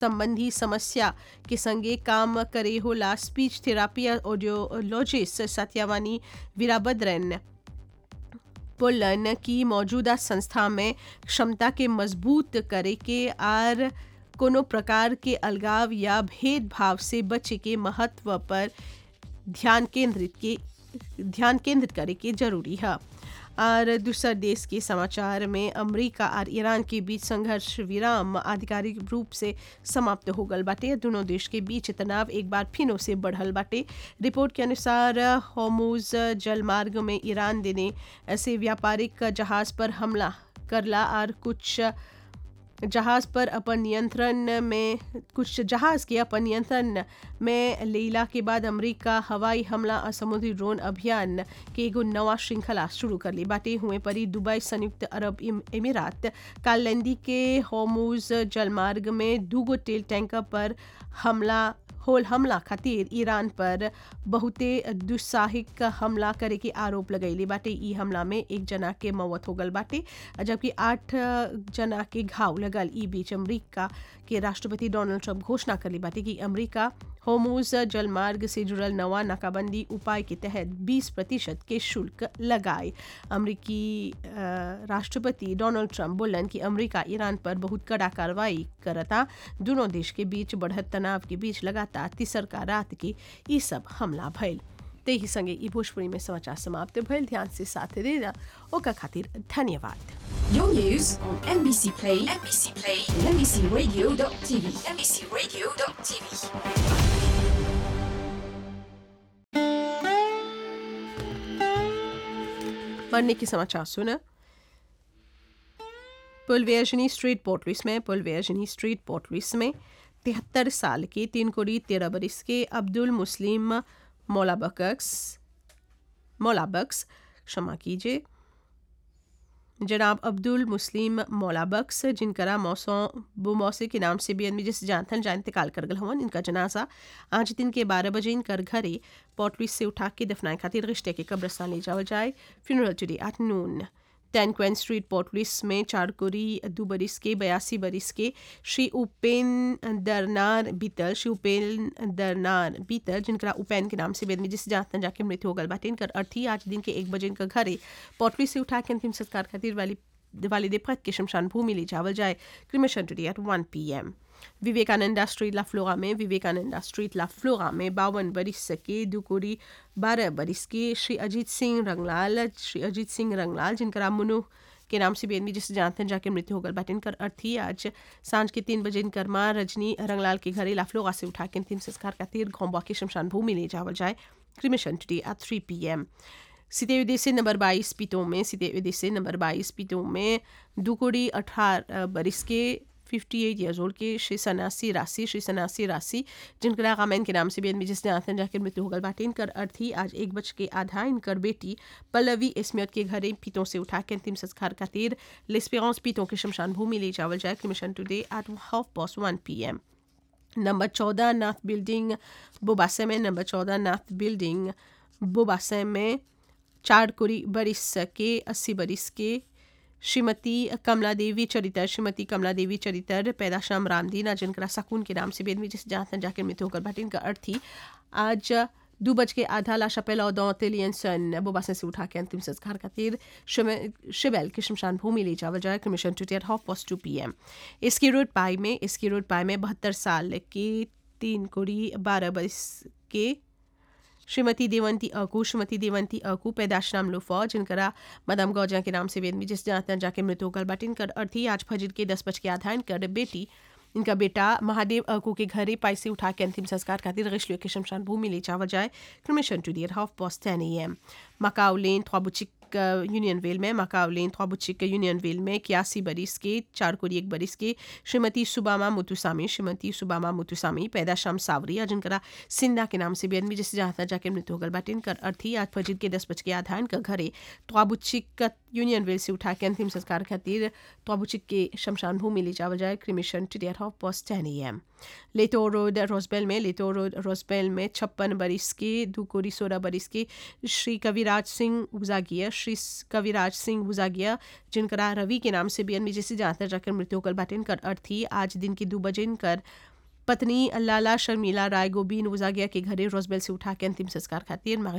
संबंधी समस्या के संगे काम करे होला स्पीच थेरापी और ऑडियोलॉजिस्ट सत्यावानी वीराभद्रन बोलन कि मौजूदा संस्था में क्षमता के मजबूत करे के आर कोनो प्रकार के अलगाव या भेदभाव से बचे के महत्व पर ध्यान केंद्रित के ध्यान केंद्रित करे के जरूरी है और दूसरा देश के समाचार में अमेरिका और ईरान के बीच संघर्ष विराम आधिकारिक रूप से समाप्त हो गल बाटे दोनों देश के बीच तनाव एक बार फिनो से बढ़ल बाटे रिपोर्ट के अनुसार होमूज जलमार्ग में ईरान देने ऐसे व्यापारिक जहाज पर हमला करला और कुछ जहाज पर अपन नियंत्रण में कुछ जहाज के अपन नियंत्रण में लेला के बाद अमेरिका हवाई हमला और समुद्री ड्रोन अभियान के एगो नवा श्रृंखला शुरू कर ली बाटे हुए परी दुबई संयुक्त अरब अमीरात कालैंडी के होमूज जलमार्ग में दूगो तेल टैंकर पर हमला होल हमला खातिर ईरान पर बहुते दुस्साहिक हमला करे के आरोप लगैले बाटे ई हमला में एक जना के मौत हो गल बाटे जबकि आठ जना के घाव लगल ई बीच अमरीका के राष्ट्रपति डोनाल्ड ट्रंप घोषणा करली बाटे कि अमरीका होमूज जलमार्ग से जुड़ल नवा नाकाबंदी उपाय के तहत 20 प्रतिशत के शुल्क लगाए अमरीकी राष्ट्रपति डोनाल्ड ट्रंप बोलन कि अमरीका ईरान पर बहुत कड़ा कार्रवाई करता दोनों देश के बीच बढ़त तनाव के बीच लगातार तीसरका रात के ई सब हमला भइल ते ही संगे ई भोजपुरी में समाचार समाप्त भइल ध्यान से साथ देना ओका खातिर धन्यवाद Your news on NBC Play, NBC Play, NBCRadio.tv, NBCRadio.tv. पढ़ने के समाचार सुना पुलवेजनी स्ट्रीट पोर्टलिस में पुलवेजनी स्ट्रीट पोर्टलिस में तिहत्तर साल के तीन कोड़ी तेरह बरस के अब्दुल मुस्लिम मौलाबक्स मौलाबक्स क्षमा कीजिए जनाब अब्दुल मुस्लिम मौलाबक्स जिनकरा मौसों बुमौसे के नाम से भी आदमी जिस जानथन जा इंतकाल कर गल हवन इनका जनाजा आज दिन के बारह बजे इनकर घरे पोर्टलिस से उठा के दफनाए खातिर रिश्ते के कब्रस्तान ले जावल जाए फ्यूनरल टुडे एट नून टेन क्वेन स्ट्रीट पोर्टलिस में चारकोरी दो बरिस के बयासी बरिस के श्री उपेन दरनार बीतल श्री उपेन दरनार बीतल जिनका उपेन के नाम से बेदमी जिस जानतन जाके मृत्यु हो गल बाटे इनकर अर्थी आज दिन के एक बजे इनका घरे पोर्टलिस से उठा के अंतिम संस्कार खातिर वाली वाली दिफत के शमशान भूमि ले जावल जाए cremation today at one p m Vivekananda street लाफ्लोरा में विवेकानंदा स्ट्रीट लाफ्लोरा में बावन बरिस के दुकोरी बारह बरिस के श्री अजीत सिंह रंगलाल श्री अजीत सिंह रंगलाल जिनका मुनु के नाम से बेनबी जिसे जानते हैं जाके मृत्यु हो गल बाटे इनकर अर्थी आज सांझ के तीन बजे इनकर माँ रजनी रंगलाल के घरे लाफ्लोरा से उठा के अंतिम संस्कार का तीर घोंबा के शमशान भूमि ले जावल जाए cremation today at three p m सीते उद्देश्य नंबर बाईस पीतों में सीते उद्देश्य नंबर बाईस पीतों में दुकोड़ी अठारह बरिस के फिफ्टी एट ईयर्स ओल्ड के श्री सनासी राशि श्री सनासी राशि जिनका गामैन के नाम से भी जिसने आतन जाकर मृत्यु होगल बाटे इनकर अर्थी आज एक बज के आधा इनकर बेटी पल्लवी इस्मियत के घरे पीतों से उठा के अंतिम संस्कार का तीर लेस्पेरेंस पीतों के शमशान भूमि ले जावल जाए cremation today at half past one p m नंबर चौदह नाथ बिल्डिंग बोबासे में नंबर चौदह नाथ बिल्डिंग बोबासे में चार कुरी बरिस के अस्सी बरिस के श्रीमती कमला देवी चरित्र श्रीमती कमला देवी चरित्र पैदा शाम रामदीना जिनका सकून के नाम से बेदमी जिस जहाँ जाकर मृत्यु होकर बाटे इनका अर्थी आज दो बज के आधा ला शपेल और दौतेलियन सन बोबासन से उठा के अंतिम संस्कार खातिर शिबेल के शमशान भूमि ले जावल जाए cremation tomorrow half past two p m इसकी रोड पाई में इसकी रोड पाई में बहत्तर साल के तीन कोड़ी बारह बरस के श्रीमती देवंती अकू श्रीमती देवंती अकू पैदाश नाम लुफा जिनकरा मदम गौजा के नाम से वेदमी जिस जानतन जाके मृत्यु होकर बट इनकर अर्थी आज फजर के दस बज के आधा इनकर बेटी इनका बेटा महादेव अकू के घरे पैसे उठा के अंतिम संस्कार खातिर रिश्लियों के शमशान भूमि ले चावल जाए cremation tomorrow half past ten a m Macau lane थ्वाबुचिक यूनियन वेल में मकाउ लेन थ्वाबुचिक यूनियन वेल में इक्यासी बरिस के चार कोरी एक बरिस के श्रीमती सुबामा मुतुसामी श्रीमती सुबामा मुतुसामी पैदा शाम सावरिया जिनका सिंधा के नाम से भी आदमी जिससे जहाँ जाके मृत्यु होगल बाटे इनकर अर्थी आज फजीर के दस बज के आधा इनका घरे त्वाबुचिक यूनियन वेल से उठा के अंतिम संस्कार खातिर त्वाबुचिक के शमशान भूमि ले जावल जाए cremation tomorrow half past ten a M लेतो road रोजबेल में लेतो रोड रोजबेल में छप्पन बरिस के दुकोरी सोलह बरिस के श्री कविराज सिंह उजागिया श्री कविराज सिंह उजागिया जिनका रवि के नाम से भी अनमी जैसे जानते जाकर मृत्यु होकर बाटे इनकर अर्थी आज दिन के दो बजे इनकर पत्नी लाला शर्मिला राय गोबीन उजागिया के घरे रोजबेल से उठा के अंतिम संस्कार खातिर